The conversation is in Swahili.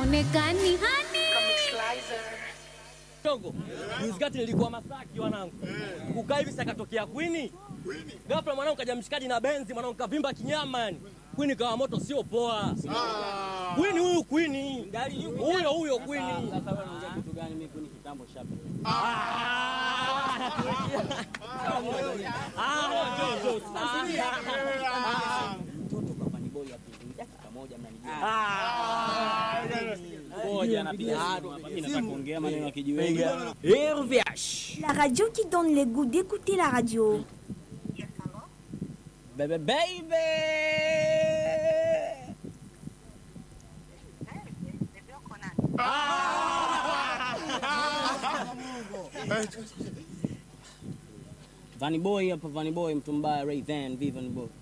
haonekani hani Togo. Juzi kati nilikuwa Masaki wanangu. Kukaa hivi sakatokea Queen. Ghafla mwanangu kaja mshikaji na benzi mwanangu kavimba kinyama yani. Queen kawa moto sio poa. Queen huyu Queen. Huyo huyo Queen. Sasa wewe unaongea kitu gani? Mimi kuni kitambo shapi. Mtoto kwa Vanny Boy hapo dakika moja mnanijua. Ngoja napiga simu hapa. Mimi nataka kuongea maneno ya kijiweni. RVH. La radio qui donne le goût d'écouter la radio. Baby baby. Vanny Boy hapa Vanny Boy mtu mbaya Ray Van, vipi Vanny Boy?